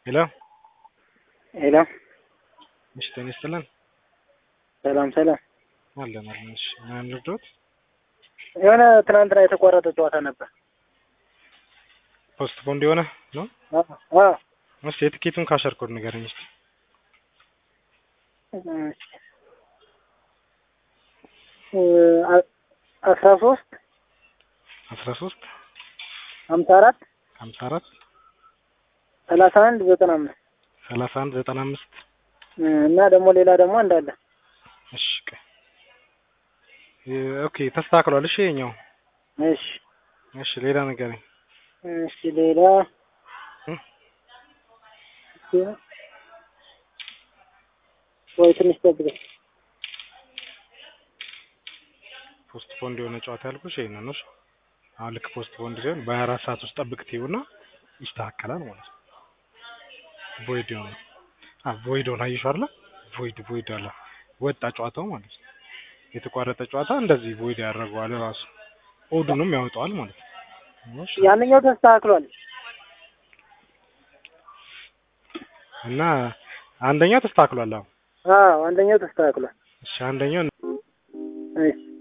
ሄሎ ሄሎ እሺ፣ ጤና ይስጥልን። ሰላም ሰላም። አለን አለን። እሺ፣ ምን ልርዶት? የሆነ ትናንትና የተቋረጠ ጨዋታ ነበር። ፖስት ፖንድ የሆነ ነው። አዎ እስኪ የትኬቱን ካሸር ኮድ ንገረኝ እስኪ። አስራ ሶስት አስራ ሶስት ሀምሳ አራት ሀምሳ አራት ሰላሳ አንድ ዘጠና አምስት ሰላሳ አንድ ዘጠና አምስት እና ደግሞ ሌላ ደግሞ እንዳለ እሺ ቆይ ኦኬ ተስተካክሏል። እሺ የኛው እሺ እሺ ሌላ ንገረኝ። እሺ ሌላ እም? ወይ ትንሽ ጠብቀኝ። ፖስት ፖንድ የሆነ ጨዋታ ያልኩሽ ይሄንን ነው። እሺ አሁን ልክ ፖስት ፖንድ ሲሆን በሀያ አራት ሰዓት ውስጥ ጠብቅ ትይውና ይስተካከላል ማለት ነው። ቮይድ የሆነ አ ቮይድ ሆነ አየሽው አይደለ? ቮይድ ቮይድ አለ ወጣ ጨዋታው ማለት ነው። የተቋረጠ ጨዋታ እንደዚህ ቮይድ ያደርገዋል ራሱ ኦዱንም ያወጣዋል ማለት ነው። እሺ ያንኛው ተስተካክሏል። እና አንደኛው ተስተካክሏል። አሁን አዎ አንደኛው ተስተካክሏል። እሺ አንደኛው እሺ